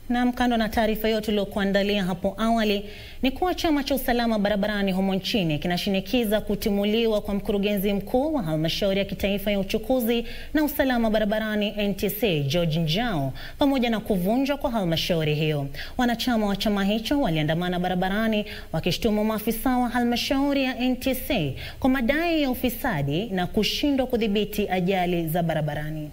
Na kando na taarifa hiyo tuliokuandalia hapo awali ni kuwa chama cha usalama barabarani humo nchini kinashinikiza kutimuliwa kwa mkurugenzi mkuu wa halmashauri ya kitaifa ya uchukuzi na usalama barabarani NTSA George Njau pamoja na kuvunjwa kwa halmashauri hiyo. Wanachama wa chama hicho waliandamana barabarani wakishtumu maafisa wa halmashauri ya NTSA kwa madai ya ufisadi na kushindwa kudhibiti ajali za barabarani.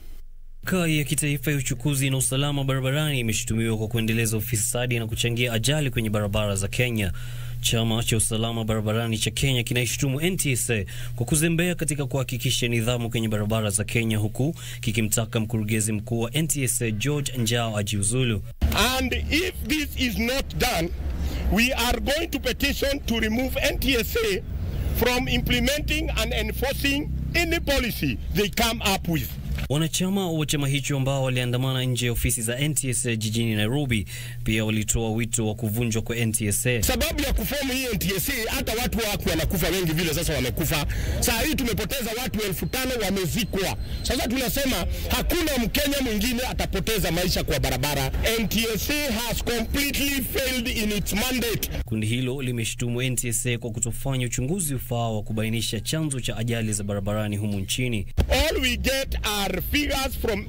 Mamlaka ya kitaifa ya uchukuzi na usalama barabarani imeshutumiwa kwa kuendeleza ufisadi na kuchangia ajali kwenye barabara za Kenya. Chama cha usalama barabarani cha Kenya kinaishutumu NTSA kwa kuzembea katika kuhakikisha nidhamu kwenye barabara za Kenya, huku kikimtaka mkurugenzi mkuu wa NTSA George Njau ajiuzulu. And if this is not done, we are going to petition to remove NTSA from implementing and enforcing any policy they come up with. Wanachama wa chama hicho ambao waliandamana nje ya ofisi za NTSA jijini Nairobi pia walitoa wito wa kuvunjwa kwa NTSA. Sababu ya kufomu hii NTSA, hata watu wako wanakufa wengi vile, sasa wamekufa. Saa hii tumepoteza watu elfu tano wamezikwa. Sasa tunasema hakuna Mkenya mwingine atapoteza maisha kwa barabara. NTSA has completely failed in its mandate. Kundi hilo limeshutumu NTSA kwa kutofanya uchunguzi ufaao wa kubainisha chanzo cha ajali za barabarani humu nchini. All we get are figures from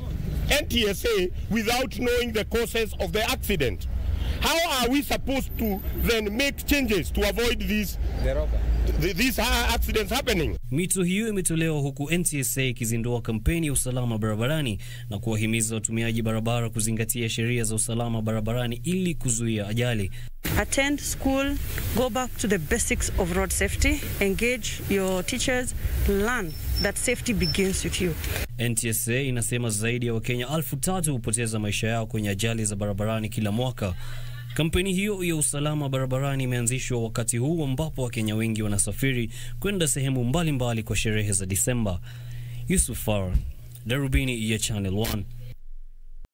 NTSA without knowing the causes of the accident. How are we supposed to then make changes to avoid these, th- these ha- accidents happening? Mito hiyo imetolewa huku NTSA ikizindua kampeni ya usalama barabarani na kuwahimiza watumiaji barabara kuzingatia sheria za usalama barabarani ili kuzuia ajali. attend school, go back to the basics of road safety, engage your teachers, learn that safety begins with you. NTSA inasema zaidi ya Wakenya elfu tatu hupoteza maisha yao kwenye ajali za barabarani kila mwaka. Kampeni hiyo ya usalama barabarani imeanzishwa wakati huu ambapo Wakenya wengi wanasafiri kwenda sehemu mbalimbali mbali kwa sherehe za Disemba. Yusuf Farah, Darubini ya Channel 1.